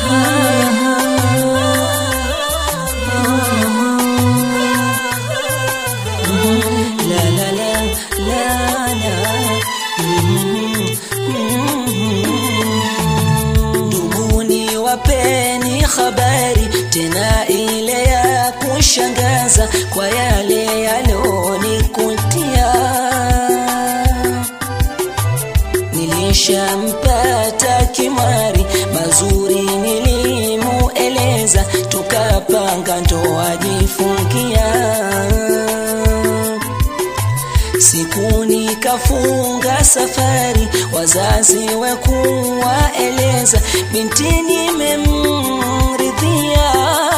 La la la la la. Nduguni wapeni habari tena ile ya kushangaza kwa yale yalonikutia. Nilishampata kimwari mazuri nilimueleza, tukapanga ndoa jifungia siku nikafunga safari, wazazi we kuwaeleza, binti nimemridhia.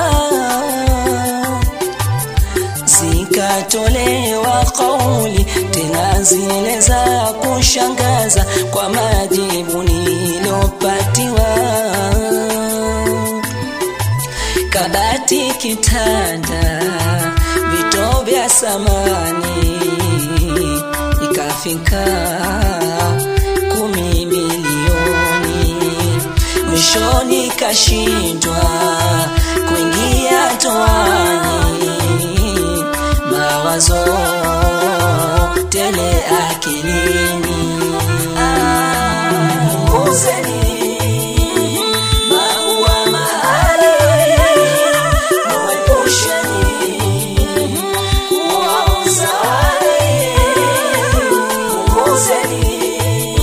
Zikatolewa kauli tena zile za kushangaza kwa majibu nilopatiwa kabati, kitanda, vito vya samani ikafika kumi milioni. Mwishoni kashindwa kuingia toani, mawazo tele akilini. Punguzeni maua mahali, muepusheni kuwauza wale. Punguzeni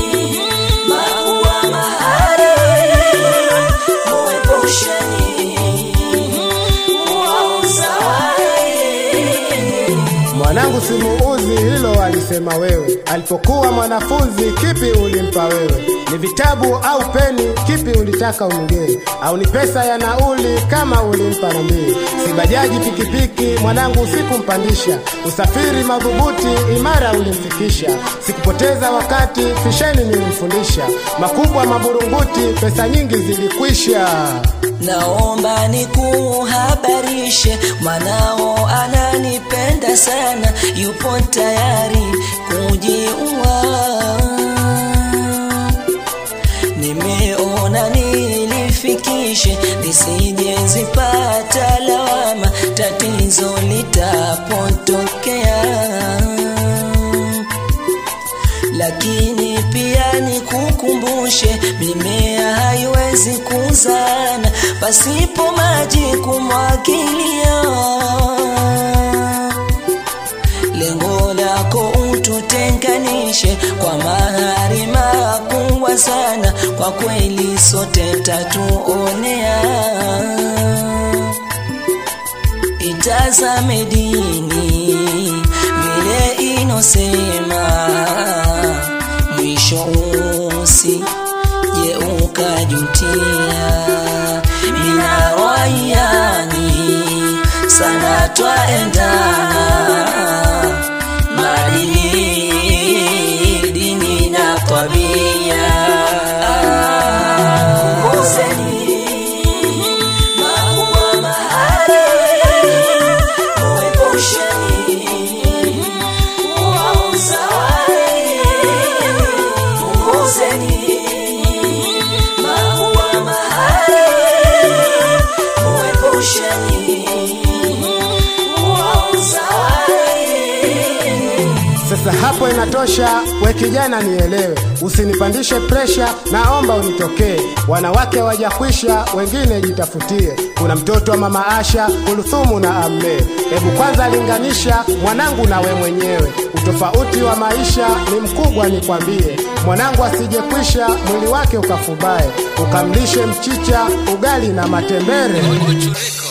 maua mahali, muepusheni kuwauza wale. Mwanangu simuuzi, hilo alisema wewe. Alipokuwa mwanafunzi, kipi ulimpa wewe? Ni vitabu au peni? Kipi ulitaka umgee? Au ni pesa ya nauli kama ulimpa rambii? Si bajaji, pikipiki, mwanangu sikumpandisha. Usafiri madhubuti, imara ulimfikisha. Sikupoteza wakati, fisheni nilimfundisha. Makubwa maburunguti, pesa nyingi zilikwisha. Naomba nikuhabarishe, mwanao ananipenda sana, yupo tayari kujiua. Nimeona nilifikishe, lisije zipata lawama, tatizo litapotokea lakini pia nikukumbushe, mimea haiwezi kuzana pasipo maji kumwagilia. Lengo lako ututenganishe kwa mahari makubwa sana, kwa kweli sote tatuonea itazame dini vile inosema, mwisho usi je ukajutia. Mina waiani sana twaendana, maadili, dini na tabia. Punguzeni maua mahali, muepusheni kuwauza wale. Punguzeni maua mahali, muepusheni kuwauza wale. Sasa hapo inatosha, we kijana nielewe, usinipandishe presha, naomba unitokee. Wanawake wajakwisha, wengine jitafutie. Kuna mtoto wa mama Asha, Kuluthumu na Amme. Hebu kwanza linganisha mwanangu na we mwenyewe, utofauti wa maisha ni mkubwa, nikwambie. Mwanangu asijekwisha, mwili wake ukafubae, ukamlishe mchicha, ugali na matembere. Mocho Records.